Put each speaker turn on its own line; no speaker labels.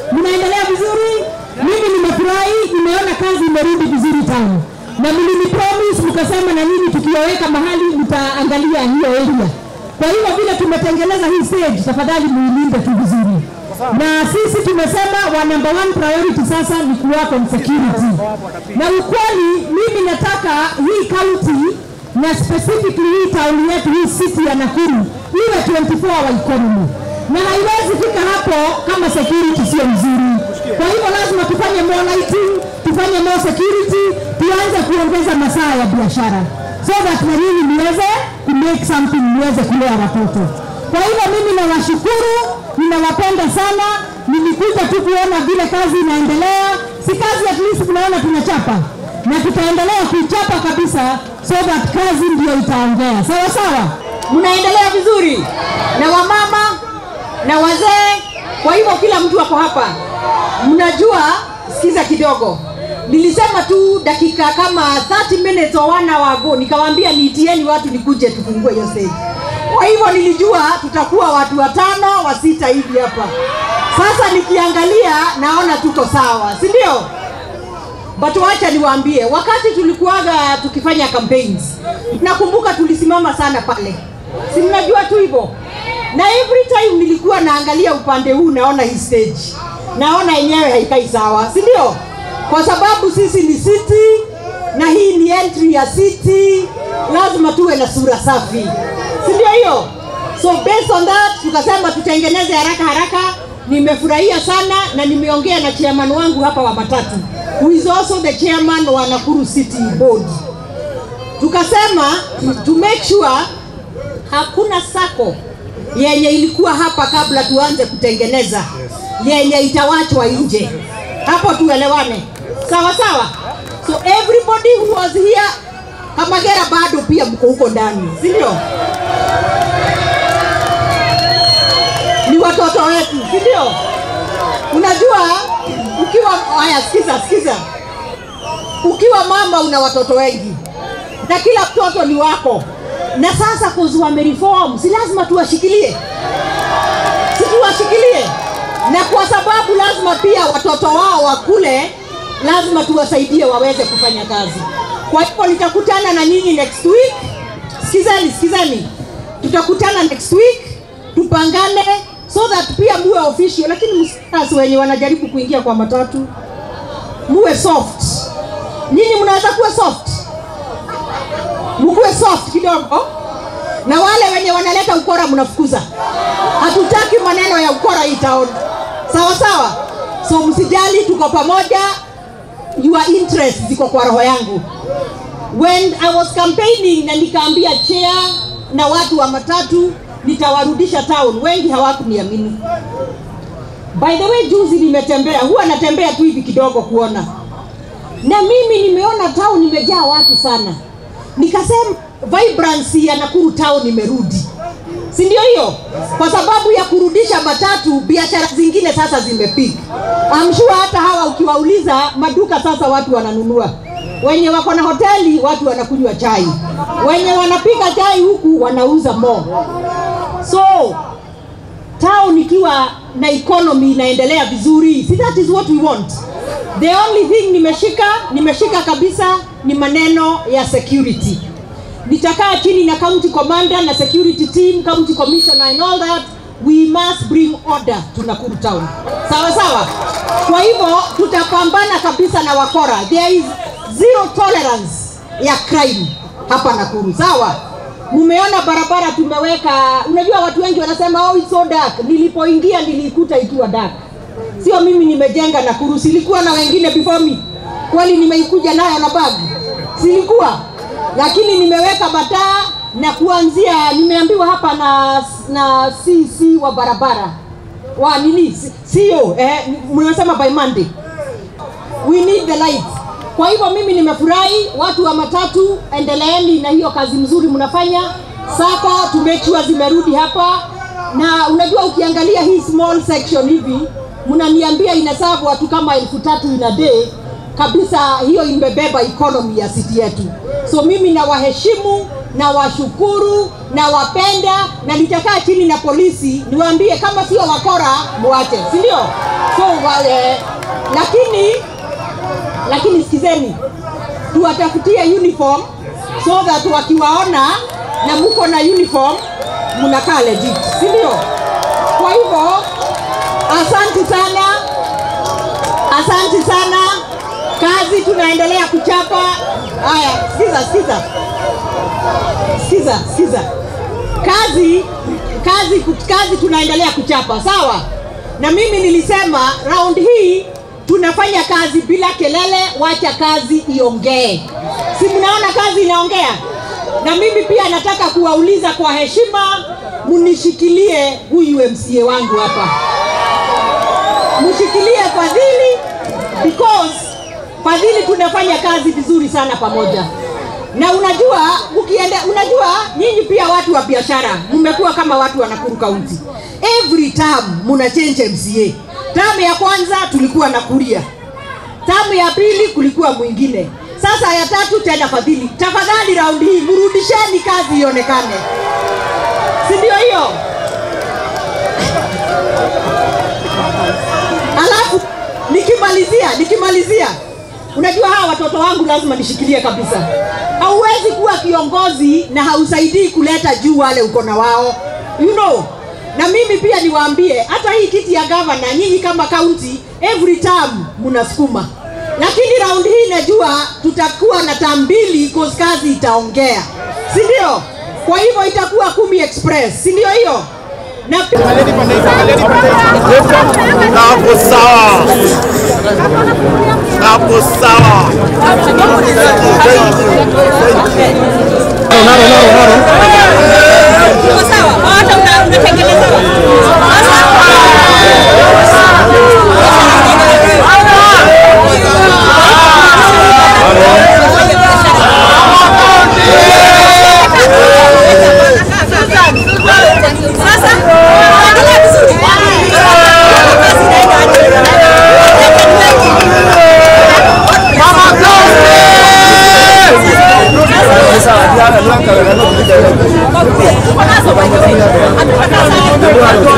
Mnaendelea vizuri? Mimi nimefurahi, nimeona kazi imerudi vizuri town, na mlinipromise mkasema na nini, tukiwaweka mahali mtaangalia hiyo area. Kwa hiyo vile tumetengeneza hii stage, tafadhali muilinde tu vizuri, na sisi tumesema wa number one priority sasa ni kuwako on security, na ukweli mimi nataka hii county na specifically hii town yetu hii city ya Nakuru iwe 24 hour economy, na haiwezi fika hapo kama security sio mzuri. Kwa hivyo lazima tufanye more lighting, tufanye more security, tuanze kuongeza masaa ya biashara so that na nyinyi niweze ku make something, niweze kulea watoto. Kwa hivyo mimi nawashukuru, ninawapenda sana. Nilikuja tu kuona vile kazi inaendelea, si kazi at least tunaona tunachapa na tutaendelea kuichapa kabisa so that kazi ndio itaongea. Sawa sawa, mnaendelea vizuri na wamama na wazee. Kwa hivyo kila mtu ako hapa, mnajua. Sikiza kidogo, nilisema tu dakika kama 30 minutes or one hour ago, nikawaambia niitieni watu nikuje tufungue hiyo stage. Kwa hivyo nilijua tutakuwa watu watano wa sita hivi hapa. Sasa nikiangalia naona tuko sawa, si ndio? But wacha niwaambie, wakati tulikuwaga tukifanya campaigns, nakumbuka tulisimama sana pale, si mnajua tu hivyo, na every time nilikuwa naangalia upande huu, naona hii stage, naona yenyewe haikai sawa, si ndio? Kwa sababu sisi ni city na hii ni entry ya city, lazima tuwe na sura safi, si ndio hiyo? So based on that tukasema tutengeneze haraka haraka. Nimefurahia sana na nimeongea na chairman wangu hapa wa matatu who is also the chairman wa Nakuru City Board. Tukasema to make sure hakuna sako yenye ilikuwa hapa kabla tuanze kutengeneza yenye itawachwa nje. Hapo tuelewane, sawa sawa. So everybody who was here, Kamagera bado pia mko huko ndani, si ndio? Ni watoto wetu, si ndio? Unajua ukiwa haya, sikiza sikiza, ukiwa mama una watoto wengi na kila mtoto ni wako, na sasa kuzi wamereform, si lazima tuwashikilie, si tuwashikilie, na kwa sababu lazima pia watoto wao wakule, lazima tuwasaidie waweze kufanya kazi. Kwa hivyo nitakutana na nyinyi next week. Sikizeni, sikizeni, tutakutana next week tupangane so that pia muwe official, lakini msiasi wenye wanajaribu kuingia kwa matatu muwe soft. Nyinyi mnaweza kuwa soft, mkuwe soft kidogo, na wale wenye wanaleta ukora mnafukuza. Hatutaki maneno ya ukora hii town, sawa sawa. So msijali, tuko pamoja. Your interest ziko kwa roho yangu. When I was campaigning na nikaambia chair na watu wa matatu nitawarudisha town, wengi hawakuniamini. By the way, juzi nimetembea, huwa natembea tu hivi kidogo kuona, na mimi nimeona town imejaa watu sana, nikasema vibrancy ya Nakuru town imerudi, si ndio hiyo? Kwa sababu ya kurudisha matatu, biashara zingine sasa zimepiga. I'm sure hata hawa ukiwauliza maduka sasa watu wananunua wenye wako na hoteli watu wanakunywa chai, wenye wanapika chai huku wanauza mo. So town ikiwa na economy inaendelea vizuri, si that is what we want. The only thing nimeshika nimeshika kabisa ni maneno ya security. Nitakaa chini na county commander na security team, county commissioner and all that we must bring order to Nakuru town. Sawa sawa. Kwa hivyo tutapambana kabisa na wakora. There is zero tolerance ya crime hapa Nakuru. Sawa. Mumeona barabara tumeweka, unajua watu wengi wanasema oh, it's so dark. Nilipoingia nilikuta ikiwa dark. Sio mimi nimejenga Nakuru, silikuwa na wengine before me. Kweli nimeikuja nayo na bag, silikuwa lakini nimeweka mataa na kuanzia, nimeambiwa hapa na na CC wa barabara wa nini, sio eh, mnasema by Monday we need the lights. Kwa hivyo mimi nimefurahi, watu wa matatu, endeleeni na hiyo kazi mzuri mnafanya. Sako to make sure zimerudi hapa, na unajua ukiangalia hii small section hivi, mnaniambia inasavu watu kama elfu tatu in a day kabisa, hiyo imebeba economy ya city yetu. So mimi nawaheshimu
na washukuru na wapenda na nitakaa chini na polisi niwaambie kama sio wakora muache si ndio so wa, eh, lakini lakini sikizeni tuwatafutie uniform so that wakiwaona na muko na uniform mnakaa legit si ndio kwa hivyo asanti sana asanti sana kazi tunaendelea kuchapa haya sikiza sikiza sikiza sikiza kazi kazi kazi tunaendelea kuchapa sawa na mimi nilisema round hii tunafanya kazi bila kelele wacha kazi iongee si mnaona kazi inaongea na mimi pia nataka kuwauliza kwa heshima mnishikilie huyu mca wangu hapa mshikilie fadhili because fadhili tunafanya kazi vizuri sana pamoja na unajua ukienda unajua nyinyi pia watu wa biashara mmekuwa kama watu wa Nakuru County every term muna change MCA term ya kwanza tulikuwa na Kuria term ya pili kulikuwa mwingine sasa ya tatu tena fadhili tafadhali raundi hii mrudisheni kazi ionekane si ndio hiyo alafu nikimalizia nikimalizia unajua hawa watoto wangu lazima nishikilie kabisa hauwezi kuwa kiongozi na hausaidii kuleta juu wale uko na wao you know na mimi pia niwaambie hata hii kiti ya gavana nyinyi kama county every term mnasukuma lakini round hii najua tutakuwa na tam mbili cause kazi itaongea si ndio kwa hivyo itakuwa kumi express si ndio hiyo na
Hapo sawa, hapo sawa.
Sasa